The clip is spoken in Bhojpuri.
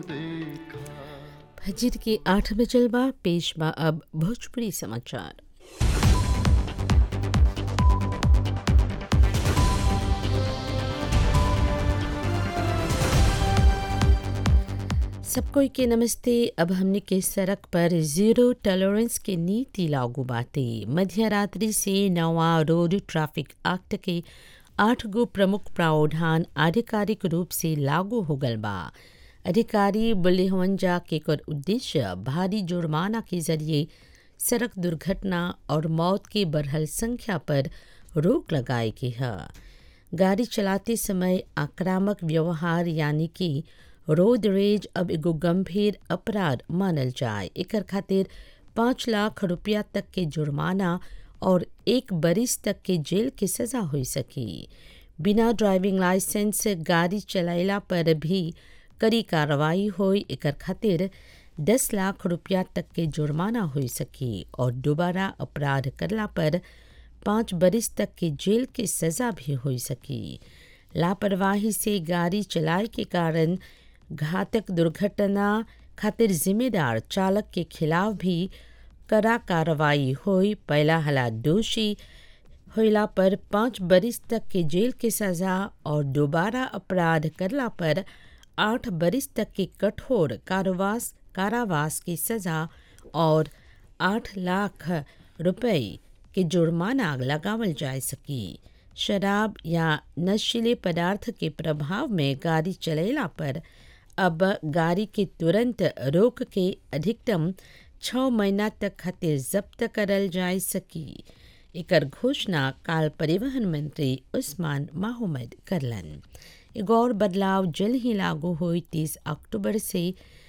फजर के आठ बजल बा पेश बा अब भोजपुरी समाचार सबको के नमस्ते अब हमने के सड़क पर जीरो टॉलरेंस के नीति लागू बाटे मध्य रात्रि से नवा रोड ट्रैफिक एक्ट के आठ गो प्रमुख प्रावधान आधिकारिक रूप से लागू हो गल बा अधिकारी बोले हवन जा के कर उद्देश्य भारी जुर्माना के जरिए सड़क दुर्घटना और मौत की बढ़ल संख्या पर रोक लगाए के है गाड़ी चलाते समय आक्रामक व्यवहार यानी कि रोड रेज अब एगो गंभीर अपराध मानल जाए एकर खातिर पाँच लाख रुपया तक के जुर्माना और एक बरिस तक के जेल के सजा हो सकी बिना ड्राइविंग लाइसेंस गाड़ी चलाइला पर भी कड़ी कार्रवाई होई एकर खातिर दस लाख रुपया तक के जुर्माना हो सकी और दोबारा अपराध करला पर पाँच बरिस तक के जेल के सजा भी हो सकी लापरवाही से गाड़ी चलाए के कारण घातक दुर्घटना खातिर जिम्मेदार चालक के खिलाफ भी कड़ा कार्रवाई होई पहला हला दोषी होला पर पाँच बरिस तक के जेल के सजा और दोबारा अपराध करला पर आठ बरिस तक के कठोर कारावास कारावास की सजा और आठ लाख रुपए के जुर्माना लगावल जा सकी शराब या नशीले पदार्थ के प्रभाव में गाड़ी चलेला पर अब गाड़ी के तुरंत रोक के अधिकतम छः महीना तक खातिर जब्त करल जा सकी एकर घोषणा काल परिवहन मंत्री उस्मान माहमद करलन एगो और बदलाव जल्द ही लागू हुई तीस अक्टूबर से